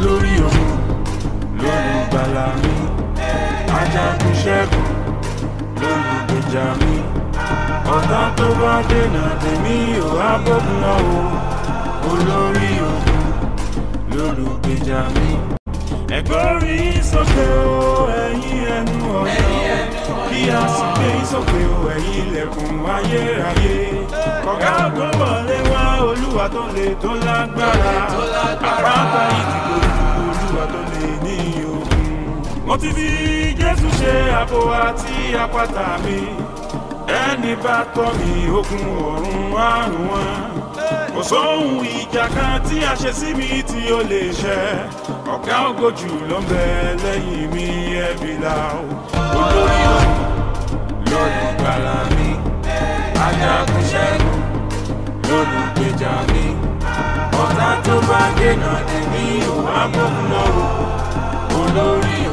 olórí ogun lólùgbàlà mi ajagun ṣẹ́gun lólùgbèjà mi ọ̀tá tó bá dènà tèmi ò á bógun lọ o olórí ogun lólùgbèjà mi. ẹ̀gbọ́rí sókè o ẹ̀yin ẹnu ọ̀nà kí a sì gbé sókè o ẹ̀yin ilẹ̀kùn ayérayé kọ̀gá tó wọlé wá olúwa tó lè tó lágbára àpáta ìdìbò olúwa tó lè ní ogun. mo ti fi jésù ṣe àbò àti àpáta mi ẹni bá tọ́ mi ogun ọ̀run àrùn wọn kò sóhun ìjà kan tí a ṣe sí mi tí ó lè ṣẹ ọ̀gá ògojù ló ń bẹ lẹ́yìn mi ẹ̀bí la o olórí ọ̀hún lólùgbàlà mi ajagun ṣẹ́gun lólùgbèjà mi ọ̀tá tó bá dènà èmi ò wá gbóhùn lọ́wọ́ olórí ọ̀hún.